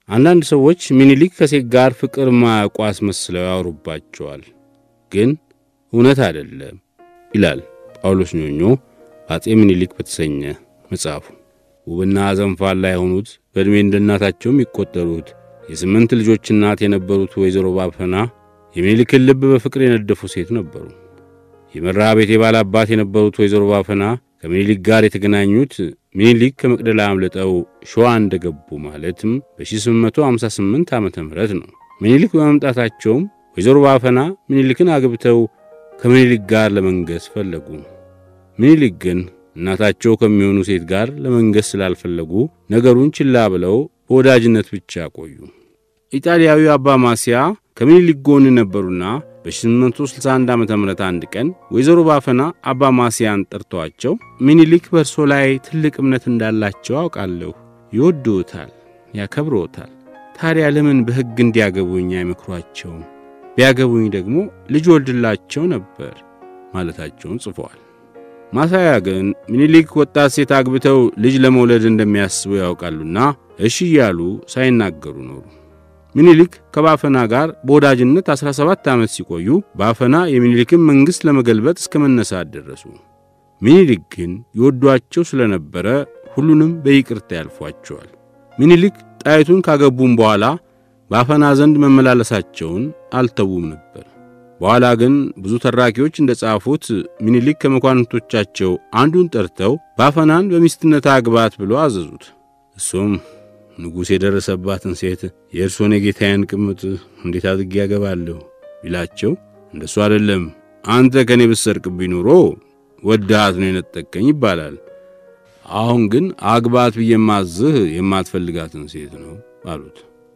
አንዳንድ ሰዎች ሚኒሊክ ከሴት ጋር ፍቅር ማያውቁ አስመስለው ያወሩባቸዋል፣ ግን እውነት አይደለም ይላል ጳውሎስ ኞኞ በአፄ ሚኒሊክ በተሰኘ መጽሐፉ። ውብና ዘንፋላ የሆኑት በዕድሜ እንደ እናታቸው የሚቆጠሩት የስምንት ልጆች እናት የነበሩት ወይዘሮ ባፈና የሚኒሊክን ልብ በፍቅር የነደፉ ሴት ነበሩ። የመርሃ ቤቴ ባላባት የነበሩት ወይዘሮ ባፈና ከምኒልክ ጋር የተገናኙት ሚኒሊክ ከመቅደላ አምልጠው ሸዋ እንደገቡ ማለትም በ1858 ዓ ም ነው። ሚኒሊክ በመምጣታቸውም ወይዘሮ ባፈና ሚኒሊክን አግብተው ከምኒልክ ጋር ለመንገስ ፈለጉ። ሚኒሊክ ግን እናታቸው ከሚሆኑ ሴት ጋር ለመንገስ ስላልፈለጉ ነገሩን ችላ ብለው በወዳጅነት ብቻ ቆዩ። ኢጣሊያዊ አባ ማስያ ከምኒልክ ጎን ነበሩና በ1861 ዓ ም አንድ ቀን ወይዘሮ ባፈና አባ ማስያን ጠርተዋቸው ሚኒሊክ በእርሶ ላይ ትልቅ እምነት እንዳላቸው አውቃለሁ። ይወድዎታል፣ ያከብሮታል። ታዲያ ለምን በሕግ እንዲያገቡኝ አይመክሯቸውም? ቢያገቡኝ ደግሞ ልጅ ወልድላቸው ነበር ማለታቸውን ጽፈዋል። ማሳያ ግን ሚኒሊክ ወጣት ሴት አግብተው ልጅ ለመውለድ እንደሚያስቡ ያውቃሉና እሺ እያሉ ሳይናገሩ ኖሩ። ሚኒሊክ ከባፈና ጋር በወዳጅነት 17 ዓመት ሲቆዩ ባፈና የሚኒሊክን መንግሥት ለመገልበጥ እስከ መነሳት ደረሱ። ሚኒሊክ ግን ይወዷቸው ስለነበረ ሁሉንም በይቅርታ ያልፏቸዋል። ሚኒሊክ ጣይቱን ካገቡም በኋላ ባፈና ዘንድ መመላለሳቸውን አልተዉም ነበር። በኋላ ግን ብዙ ተራኪዎች እንደ ጻፉት ሚኒሊክ ከመኳንንቶቻቸው አንዱን ጠርተው ባፈናን በሚስትነት አግባት ብሎ አዘዙት። እሱም ንጉሥ የደረሰባትን ሴት የእርሶን የጌታዬን ቅምጥ እንዴት አድርጌ ያገባለሁ ቢላቸው፣ እንደሱ አይደለም አንተ ከእኔ ብትሰርቅብኝ ኖሮ ወድሃት ነው የነጠቀኝ ይባላል። አሁን ግን አግባት ብዬ የማዝህ የማትፈልጋትን ሴት ነው አሉት።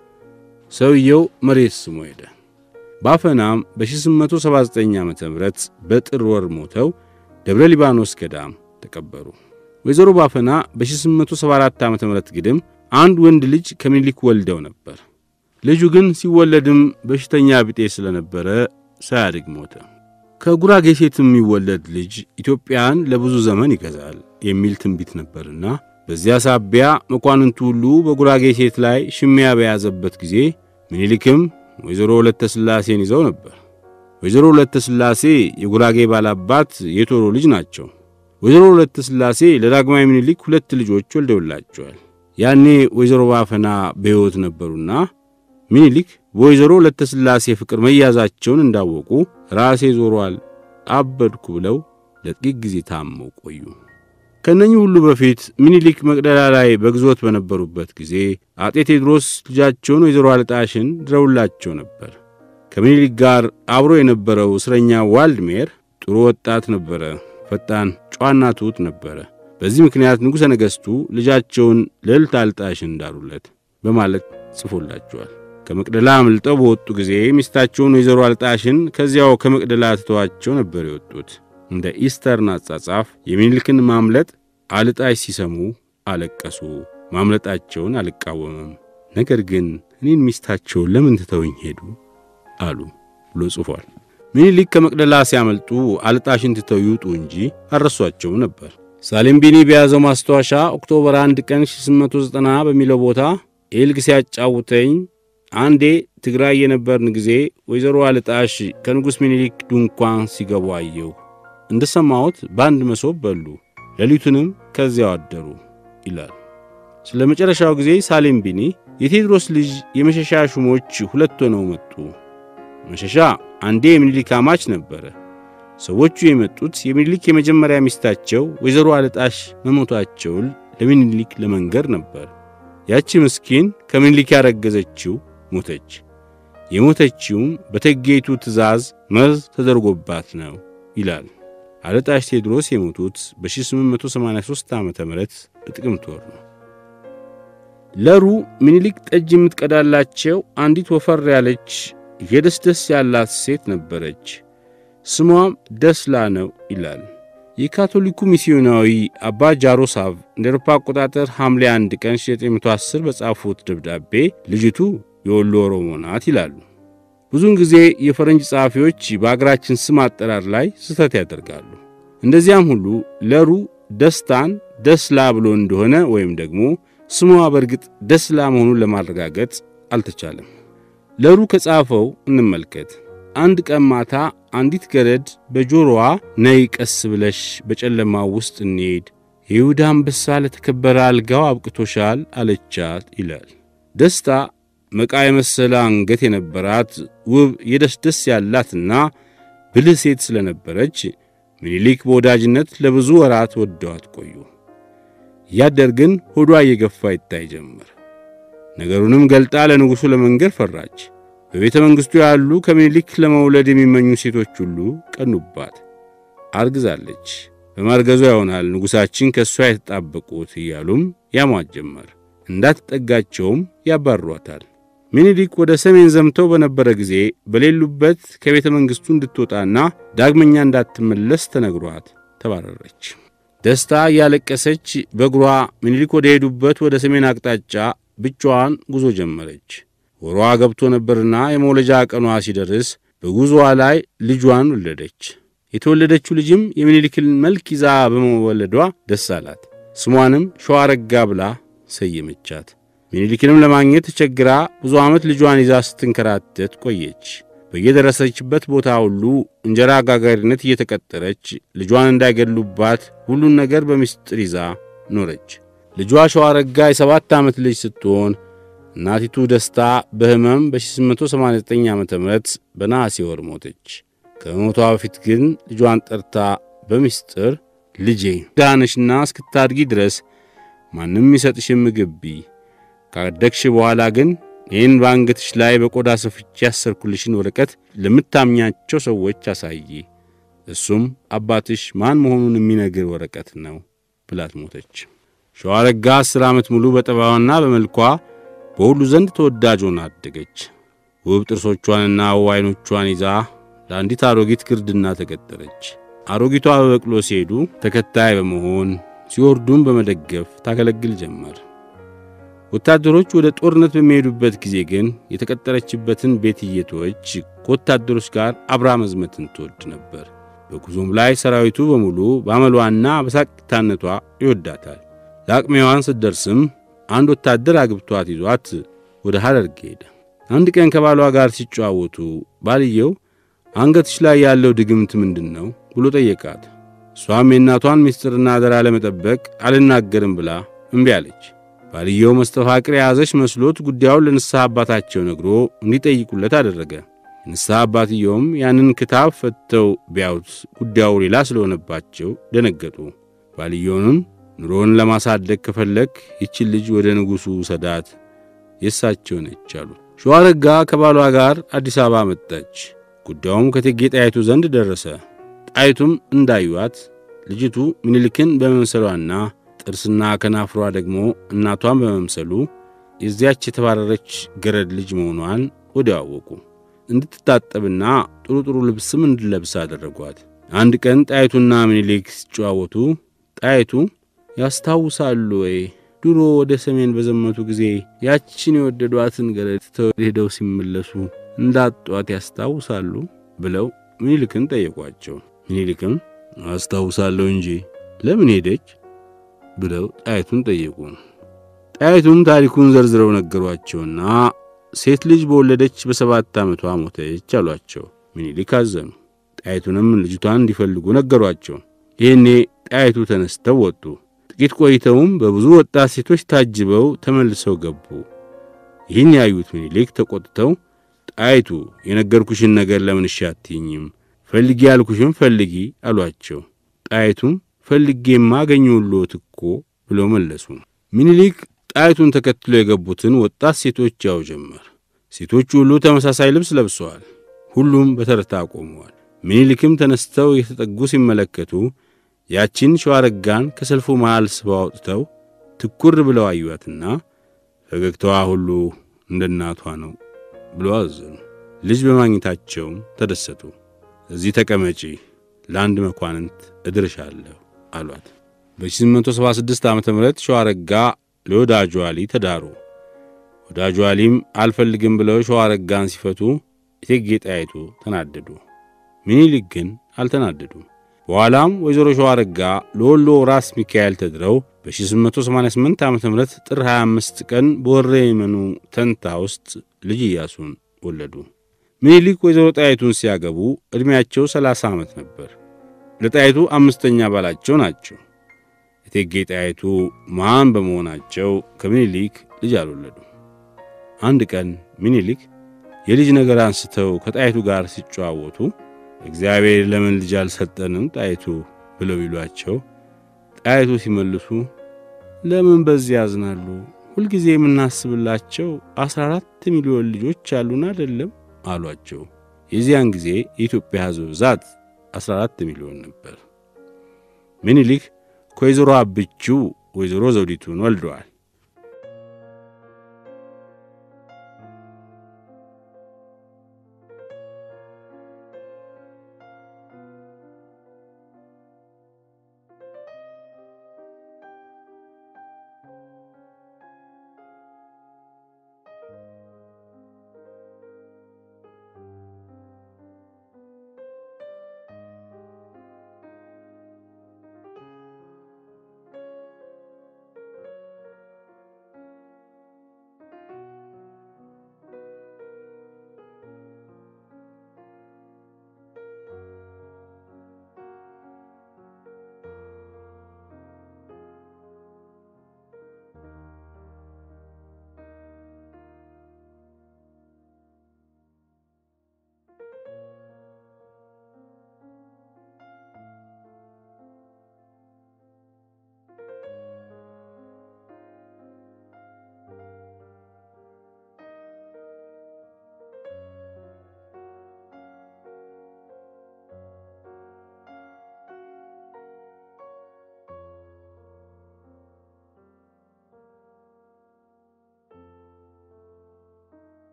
ሰውየው መሬት ስሞ ሄደ። ባፈናም በ1879 ዓ ም በጥር ወር ሞተው ደብረ ሊባኖስ ገዳም ተቀበሩ። ወይዘሮ ባፈና በ1874 ዓ ም ግድም አንድ ወንድ ልጅ ከምኒልክ ወልደው ነበር። ልጁ ግን ሲወለድም በሽተኛ ቢጤ ስለነበረ ሳያድግ ሞተ። ከጉራጌ ሴት የሚወለድ ልጅ ኢትዮጵያን ለብዙ ዘመን ይገዛል የሚል ትንቢት ነበርና በዚያ ሳቢያ መኳንንቱ ሁሉ በጉራጌ ሴት ላይ ሽሚያ በያዘበት ጊዜ ምኒልክም ወይዘሮ ሁለተ ሥላሴን ይዘው ነበር። ወይዘሮ ሁለተ ሥላሴ የጉራጌ ባላባት የቶሮ ልጅ ናቸው። ወይዘሮ ሁለተ ሥላሴ ለዳግማዊ ምኒልክ ሁለት ልጆች ወልደውላቸዋል። ያኔ ወይዘሮ ባፈና በሕይወት ነበሩና ምኒልክ በወይዘሮ ሁለተ ሥላሴ ፍቅር መያዛቸውን እንዳወቁ ራሴ ዞሯል፣ አበድኩ ብለው ለጥቂት ጊዜ ታመው ቆዩ። ከእነኚህ ሁሉ በፊት ምኒልክ መቅደላ ላይ በግዞት በነበሩበት ጊዜ አጤ ቴዎድሮስ ልጃቸውን ወይዘሮ አልጣሽን ድረውላቸው ነበር። ከምኒልክ ጋር አብሮ የነበረው እስረኛ ዋልድሜር ጥሩ ወጣት ነበረ። ፈጣን፣ ጨዋና ትሑት ነበረ። በዚህ ምክንያት ንጉሠ ነገሥቱ ልጃቸውን ልዕልት አልጣሽን እንዳሩለት በማለት ጽፎላቸዋል። ከመቅደላ አምልጠው በወጡ ጊዜ ሚስታቸውን ወይዘሮ አልጣሽን ከዚያው ከመቅደላ ትተዋቸው ነበር የወጡት። እንደ ኢስተርን አጻጻፍ የሚኒልክን ማምለጥ አልጣሽ ሲሰሙ አለቀሱ። ማምለጣቸውን አልቃወምም፣ ነገር ግን እኔን ሚስታቸውን ለምን ትተውኝ ሄዱ አሉ ብሎ ጽፏል። ሚኒሊክ ከመቅደላ ሲያመልጡ አልጣሽን ትተው ይውጡ እንጂ አልረሷቸውም ነበር። ሳሌም ቢኒ በያዘው ማስታወሻ ኦክቶበር 1 ቀን 1890 በሚለው ቦታ ኤልግ ሲያጫውተኝ አንዴ ትግራይ የነበርን ጊዜ ወይዘሮ አልጣሽ ከንጉሥ ሚኒሊክ ድንኳን ሲገቡ አየሁ። እንደ ሰማሁት በአንድ መሶብ በሉ፣ ሌሊቱንም ከዚያው አደሩ ይላል። ስለ መጨረሻው ጊዜ ሳሌም ቢኒ የቴዎድሮስ ልጅ የመሸሻ ሹሞች ሁለት ሆነው መጡ። መሸሻ አንዴ የሚኒሊክ አማች ነበረ። ሰዎቹ የመጡት የሚኒሊክ የመጀመሪያ ሚስታቸው ወይዘሮ አልጣሽ መሞታቸውን ለሚኒሊክ ለመንገር ነበር። ያቺ ምስኪን ከምኒልክ ያረገዘችው ሞተች። የሞተችውም በእቴጌይቱ ትእዛዝ መርዝ ተደርጎባት ነው ይላል። አልጣሽ ቴዎድሮስ የሞቱት በ1883 ዓ ም በጥቅምት ወር ነው። ለሩ ምኒልክ ጠጅ የምትቀዳላቸው አንዲት ወፈር ያለች የደስደስ ያላት ሴት ነበረች። ስሟም ደስላ ነው ይላል። የካቶሊኩ ሚስዮናዊ አባ ጃሮሳቭ እንደ አውሮፓ አቆጣጠር ሐምሌ 1 ቀን 1910 በጻፉት ደብዳቤ ልጅቱ የወሎ ኦሮሞ ናት ይላሉ። ብዙውን ጊዜ የፈረንጅ ጸሐፊዎች በአገራችን ስም አጠራር ላይ ስህተት ያደርጋሉ። እንደዚያም ሁሉ ለሩ ደስታን ደስላ ብሎ እንደሆነ ወይም ደግሞ ስሟ በእርግጥ ደስላ መሆኑን ለማረጋገጥ አልተቻለም። ለሩ ከጻፈው እንመልከት። አንድ ቀን ማታ አንዲት ገረድ በጆሮዋ ነይ ቀስ ብለሽ በጨለማው ውስጥ እንሄድ፣ የይሁዳ አንበሳ ለተከበረ አልጋው አብቅቶሻል አለቻት ይላል። ደስታ መቃ የመሰለ አንገት የነበራት ውብ የደስደስ ያላትና ብልህ ሴት ስለነበረች ምኒልክ በወዳጅነት ለብዙ ወራት ወደዋት ቆዩ። እያደር ግን ሆዷ እየገፋ ይታይ ጀመር። ነገሩንም ገልጣ ለንጉሡ ለመንገር ፈራች። በቤተ መንግሥቱ ያሉ ከምኒልክ ለመውለድ የሚመኙ ሴቶች ሁሉ ቀኑባት። አርግዛለች፣ በማርገዟ ይሆናል ንጉሣችን ከእሷ የተጣበቁት እያሉም ያሟት ጀመር። እንዳትጠጋቸውም ያባሯታል። ምኒልክ ወደ ሰሜን ዘምተው በነበረ ጊዜ በሌሉበት ከቤተ መንግሥቱ እንድትወጣና ዳግመኛ እንዳትመለስ ተነግሯት ተባረረች። ደስታ እያለቀሰች በእግሯ ምኒልክ ወደ ሄዱበት ወደ ሰሜን አቅጣጫ ብቻዋን ጉዞ ጀመረች። ወሯ ገብቶ ነበርና የመውለጃ ቀኗ ሲደርስ በጉዞዋ ላይ ልጇን ወለደች። የተወለደችው ልጅም የምኒልክን መልክ ይዛ በመወለዷ ደስ አላት። ስሟንም ሸዋረጋ ብላ ሰየመቻት። ምኒልክንም ለማግኘት ተቸግራ ብዙ ዓመት ልጇን ይዛ ስትንከራተት ቆየች። በየደረሰችበት ቦታ ሁሉ እንጀራ ጋጋሪነት እየተቀጠረች ልጇን እንዳይገሉባት ሁሉን ነገር በምስጢር ይዛ ኖረች። ልጇ ሸዋረጋ የሰባት ዓመት ልጅ ስትሆን እናቲቱ ደስታ በሕመም በ1889 ዓ ም በነሐሴ ወር ሞተች። ከመሞቷ በፊት ግን ልጇን ጠርታ በምስጢር ልጄ ዳነሽና እስክታድጊ ድረስ ማንም ይሰጥሽን ምግብ ብይ፣ ካደግሽ በኋላ ግን ይህን በአንገትሽ ላይ በቆዳ ሰፍቼ ያሰርኩልሽን ወረቀት ለምታምኛቸው ሰዎች አሳይ፣ እሱም አባትሽ ማን መሆኑን የሚነግር ወረቀት ነው ብላት ሞተች። ሸዋረጋ አስር ዓመት ሙሉ በጠባዋና በመልኳ በሁሉ ዘንድ ተወዳጅ ሆና አደገች። ውብ ጥርሶቿንና ውብ ዓይኖቿን ይዛ ለአንዲት አሮጊት ግርድና ተቀጠረች። አሮጊቷ በበቅሎ ሲሄዱ ተከታይ በመሆን ሲወርዱም በመደገፍ ታገለግል ጀመር። ወታደሮች ወደ ጦርነት በሚሄዱበት ጊዜ ግን የተቀጠረችበትን ቤት እየተወች ከወታደሮች ጋር አብራ መዝመትን ትወድ ነበር። በጉዞም ላይ ሰራዊቱ በሙሉ በአመሏና በሳቂታነቷ ይወዳታል። ለአቅሜዋን ስትደርስም አንድ ወታደር አግብቷት ይዟት ወደ ሐረርጌ ሄደ። አንድ ቀን ከባሏ ጋር ሲጨዋወቱ ባልየው አንገትሽ ላይ ያለው ድግምት ምንድን ነው ብሎ ጠየቃት። እሷም የእናቷን ምስጢርና አደራ ለመጠበቅ አልናገርም ብላ እምቢ አለች። ባልየው መስተፋቅር የያዘች መስሎት ጉዳዩን ለንስሐ አባታቸው ነግሮ እንዲጠይቁለት አደረገ። ንስሐ አባትየውም ያንን ክታብ ፈትተው ቢያዩት ጉዳዩ ሌላ ስለሆነባቸው ደነገጡ። ባልየውንም ኑሮን ለማሳደግ ከፈለግ ይችን ልጅ ወደ ንጉሡ ሰዳት የእሳቸው ነች አሉት። ሸዋረጋ ከባሏ ጋር አዲስ አበባ መጣች። ጉዳዩም ከእቴጌ ጣይቱ ዘንድ ደረሰ። ጣይቱም እንዳዩዋት ልጅቱ ምኒልክን በመምሰሏና ጥርስና ከናፍሯ ደግሞ እናቷን በመምሰሉ የዚያች የተባረረች ገረድ ልጅ መሆኗን ወዲያው አወቁ። እንድትታጠብና ጥሩ ጥሩ ልብስም እንድለብስ አደረጓት። አንድ ቀን ጣይቱና ምኒልክ ሲጨዋወቱ ጣይቱ ያስታውሳሉ ወይ ድሮ ወደ ሰሜን በዘመቱ ጊዜ ያችን የወደዷትን ገረድ ትተው ሄደው ሲመለሱ እንዳጧት ያስታውሳሉ ብለው ምኒልክን ጠየቋቸው። ምኒልክም አስታውሳለሁ እንጂ ለምን ሄደች ብለው ጣይቱን ጠየቁ። ጣይቱም ታሪኩን ዘርዝረው ነገሯቸውና ሴት ልጅ በወለደች በሰባት ዓመቷ ሞተች አሏቸው። ምኒልክ አዘኑ። ጣይቱንም ልጅቷን እንዲፈልጉ ነገሯቸው። ይህኔ ጣይቱ ተነስተው ወጡ። ጥቂት ቆይተውም በብዙ ወጣት ሴቶች ታጅበው ተመልሰው ገቡ። ይህን ያዩት ምኒልክ ተቆጥተው ጣይቱ የነገርኩሽን ነገር ለምን እሺ አትይኝም? ፈልጊ ያልኩሽም ፈልጊ አሏቸው። ጣይቱም ፈልጌማ አገኘሁልዎት እኮ ብለው መለሱ። ምኒልክ ጣይቱን ተከትሎ የገቡትን ወጣት ሴቶች ያው ጀመር። ሴቶቹ ሁሉ ተመሳሳይ ልብስ ለብሰዋል። ሁሉም በተርታ ቆመዋል። ምኒልክም ተነስተው የተጠጉ ሲመለከቱ ያቺን ሸዋረጋን ከሰልፉ መሃል ስበው አውጥተው ትኩር ብለው አዩአትና ፈገግታዋ ሁሉ እንደ እናቷ ነው ብሎ አዘኑ። ልጅ በማግኘታቸውም ተደሰቱ። እዚህ ተቀመጪ፣ ለአንድ መኳንንት እድርሻለሁ አሏት። በ1876 ዓ ም ሸዋረጋ ለወዳጁ አሊ ተዳሩ። ወዳጁ አሊም አልፈልግም ብለው ሸዋረጋን ሲፈቱ እቴጌ ጣይቱ ተናደዱ። ምኒልክ ግን አልተናደዱም። በኋላም ወይዘሮ ሸዋረጋ ለወሎ ራስ ሚካኤል ተድረው በ1888 ዓ ም ጥር 25 ቀን በወረ የመኑ ተንታ ውስጥ ልጅ ኢያሱን ወለዱ። ምኒልክ ወይዘሮ ጣይቱን ሲያገቡ ዕድሜያቸው 30 ዓመት ነበር። ለጣይቱ አምስተኛ ባላቸው ናቸው። እቴጌ ጣይቱ መሃን በመሆናቸው ከምኒልክ ልጅ አልወለዱ። አንድ ቀን ምኒልክ የልጅ ነገር አንስተው ከጣይቱ ጋር ሲጨዋወቱ እግዚአብሔር ለምን ልጅ አልሰጠንም ጣይቱ ብለው ይሏቸው፣ ጣይቱ ሲመልሱ ለምን በዚህ ያዝናሉ? ሁልጊዜ የምናስብላቸው አስራ አራት ሚሊዮን ልጆች አሉን አይደለም አሏቸው። የዚያን ጊዜ የኢትዮጵያ ሕዝብ ብዛት 14 ሚሊዮን ነበር። ምኒልክ ከወይዘሮ አብችው ወይዘሮ ዘውዲቱን ወልደዋል።